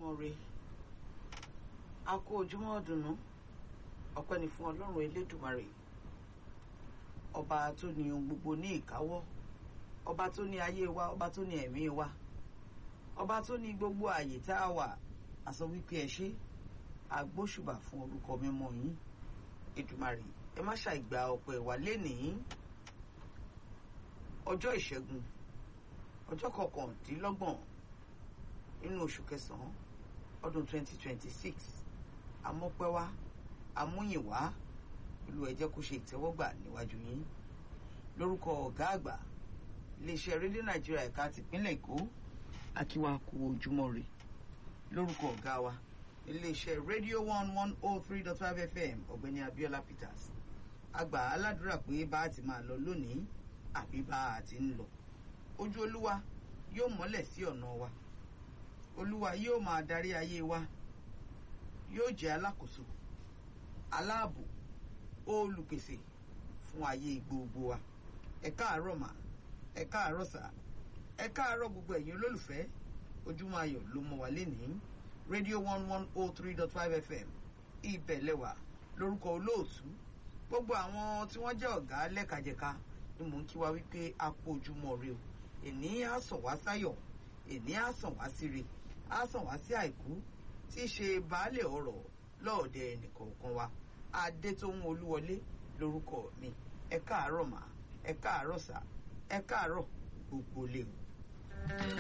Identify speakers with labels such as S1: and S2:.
S1: ojúmọ́ re a kó ojúmọ́ ọ̀dùnnú ọpẹ́ ni fún ọlọ́run elédùmarè ọba tó ní ohun gbogbo ní ìkáwọ́ ọba tó ní ayé wa ọba tó ní ẹ̀mí wa ọba tó ní gbogbo ààyè tá a wà àsọ wípé ẹ ṣé agbóṣùbà fún orúkọ mímọ́ yín èdùmarè ẹ má ṣàìgbà ọpẹ́ wa lénìí ọjọ́ ìṣẹ́gun ọjọ́ kọkàndínlọ́gbọ̀n nínú oṣù kẹsàn-án ọdún 2026 amọ́pẹ́wá amúyìnwá olú ẹ jẹ́ kó ṣe ìtẹ́wọ́gbà níwájú yín lórúkọ ọ̀gá àgbà iléeṣẹ́ rédíò nàìjíríà ẹ̀ka tìpínlẹ̀ èkó akíwá kú ojúmọ́ rè lórúkọ ọ̀gá wa iléeṣẹ́ rédíò one one oh three dot five fm ọ̀gbẹ́ni abiola peters àgbà aládùúrà pé bá a ti máa lọ lónìí àbí bá a ti ń lọ ojú olúwa yóò mọ́lẹ̀ sí ọ̀nà wa olúwa yóò máa darí ayé wa yóò jẹ́ alákòóso aláàbò olùpèsè fún ayé gbogbo wa ẹ káàárọ̀ mà ẹ káàárọ̀ sà ẹ káàárọ̀ gbogbo ẹ̀yin olólùfẹ́ ojúmọ́ ayọ̀ ló mọ́ wa lénìí rédíò one one oh three dot five fm ìbẹ̀lẹ̀wà lórúkọ olóòtú gbogbo àwọn tí wọ́n jẹ́ ọ̀gá lẹ́kajẹ̀ka ni mò ń kí wa wípé a kú ojúmọ́ rẹ o èní á sàn wá sáyọ̀ èní á sàn wá síre á sàn wá sí àìkú tí í ṣe baálé ọ̀rọ̀ lọ́ọ̀dẹ ẹnìkọ̀ọ̀kan wa adétóhun olúwọlé lórúkọ mi ẹ káàárọ̀ mà ẹ káàárọ̀ sà ẹ káàárọ̀ gbogbo lè o.